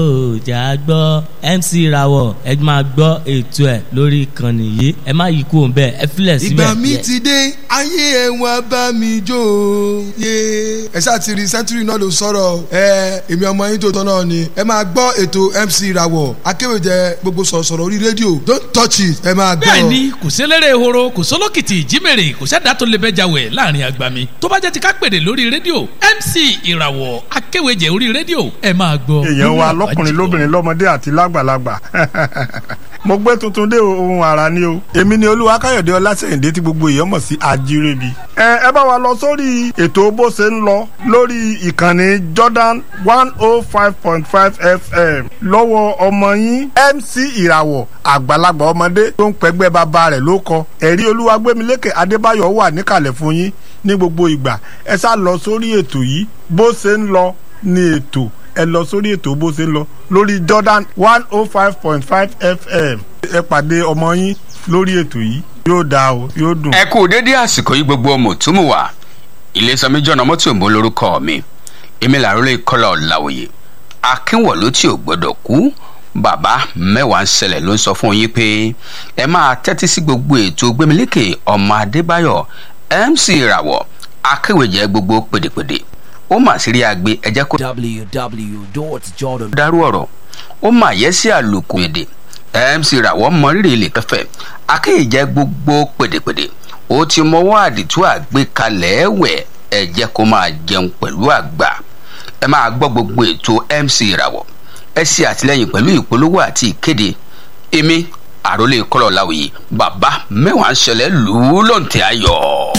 òjà gbọ́ mc rawọ ẹ máa gbọ́ ètò ẹ̀ lórí ìkànnì yìí ẹ má yí kúrò bẹ́ẹ̀ ẹ filẹ̀ síbẹ̀. ìgbà mi ti dé ayé ẹ̀wọ̀n bá mi jó o. yé ẹ ṣáà ti rí sẹ́ńtúrì náà ló sọ̀rọ̀ ẹ èmi ọmọ yín tó tán náà ni ẹ máa gbọ́ ètò mc rawọ akéwèjẹ gbogbo sọ̀rọ̀sọ̀rọ̀ orí rédíò don't touch it ẹ máa gbọ́. bẹ́ẹ̀ni kò sélérè ehoro kò sólókìtì ìjímèrè kò sẹ́dá tó lè bẹ́jà wẹ̀ láàrin àgbà mi tó bá jẹ́ ti ká pèdè lórí rédíò mc ìràwọ̀ akéwèjẹ orí rédíò ẹ máa gbọ́. èèyàn wa lọkùnrin lóbìnrin lọmọdé àti lágbàlagbà mo gbé tuntun dé ohun àrà ni o èmi ni olúwa káyọ̀dé ọlásẹ̀yìndé tí gbogbo èèyàn mọ̀ sí ajírébi. ẹ ẹ bá wa lọ sórí ètò bó ṣe ń lọ lórí ìkànnì jordan one oh five point five fm lọ́wọ́ ọmọ yín mc ìràwọ̀ àgbàlagbà ọmọdé tó ń pẹ́gbẹ́ bàbá rẹ̀ ló kọ ẹ̀rí olúwagbémilékè adébáyọ̀ wà níkàlẹ̀ fún yín ní gbogbo ìgbà ẹ sá lọ sórí ètò yìí bó ṣe ń lọ ní ètò ẹ lọ sórí ètò bó ṣe ń lọ lórí jordan one oh five point five fm ẹ pàdé ọmọ yín lórí ètò yìí yóò dáa o yóò dùn. ẹ kú dédé àsìkò yìí gbogbo ọmọ tó mú wá iléeṣẹ́ méjì ọ̀nà mọ́tò òǹbó lórúkọ mi èmi làrólé kọ́lá ọ̀làwòye akínwọ̀lú tí ò gbọ́dọ̀ kú bàbá mẹ́wàá ń ṣẹlẹ̀ ló ń sọ fún yín pé ẹ máa tẹ́tí sí gbogbo ètò gbẹmílékè ọmọ adébáyọ̀ mc ìràwọ̀ akéwèjẹ gbogbo pèdèpèdè ó mà sí rí agbe ẹjẹ kó www.jordan. dárú ọ̀rọ̀ ó mà yẹ sí àlòkù èdè mc ìràwọ̀ mọrírì ilé kẹfẹ́ akéwèjẹ gbogbo pèdèpèdè ó ti mọwọ́ àdìtú àgbékalẹ̀ ẹ̀wẹ̀ ẹ̀jẹ̀ kó máa jẹun pẹ̀lú àgbà ẹ máa gbọ́ gbogbo ètò mc ìràwọ̀ ẹ ṣe àtìlẹyìn pẹ̀lú ìpolówó àti ìkéde èmi àròlé kọlọ̀ láwùyí bàbá mẹ́wàá ń ṣẹlẹ̀ lù ú lọ́ǹtẹ̀ ayọ̀.